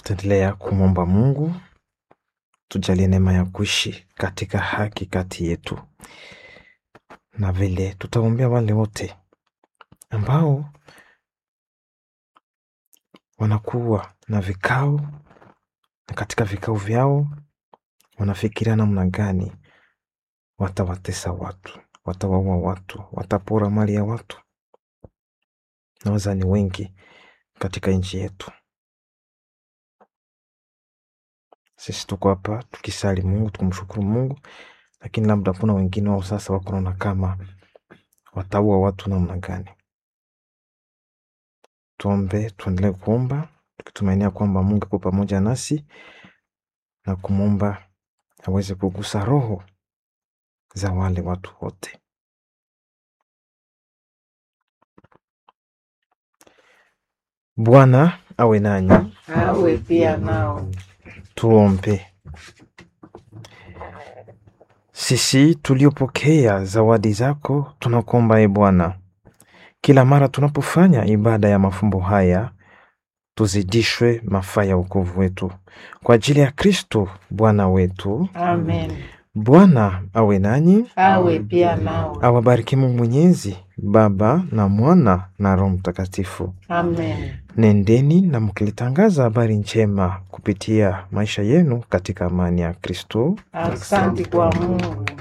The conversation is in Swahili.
Tutaendelea kumwomba Mungu tujalie neema ya kuishi katika haki kati yetu, na vile tutaombea wale wote ambao wanakuwa na vikao na katika vikao vyao wanafikiria namna gani watawatesa watu, watawaua watu, watapora mali ya watu. Naweza ni wengi katika nchi yetu. Sisi tuko hapa tukisali Mungu, tukumshukuru Mungu, lakini labda kuna wengine wao sasa wako naona kama wataua watu namna gani. Tuombe, tuendelee kuomba tukitumainia kwamba Mungu yuko pamoja nasi na kumwomba aweze kugusa roho za wale watu wote. Bwana awe nanyi. awe pia nao. Tuombe. Sisi tuliopokea zawadi zako, tunakuomba e Bwana, kila mara tunapofanya ibada ya mafumbo haya tuzidishwe mafaa ya wokovu wetu kwa ajili ya Kristo Bwana wetu. Amen. Bwana awe nanyi, Awe pia nao. awabariki Mungu Mwenyezi, Baba na Mwana na Roho Mtakatifu. Amen. Nendeni na mkilitangaza habari njema kupitia maisha yenu katika amani ya Kristo. Asante kwa Mungu.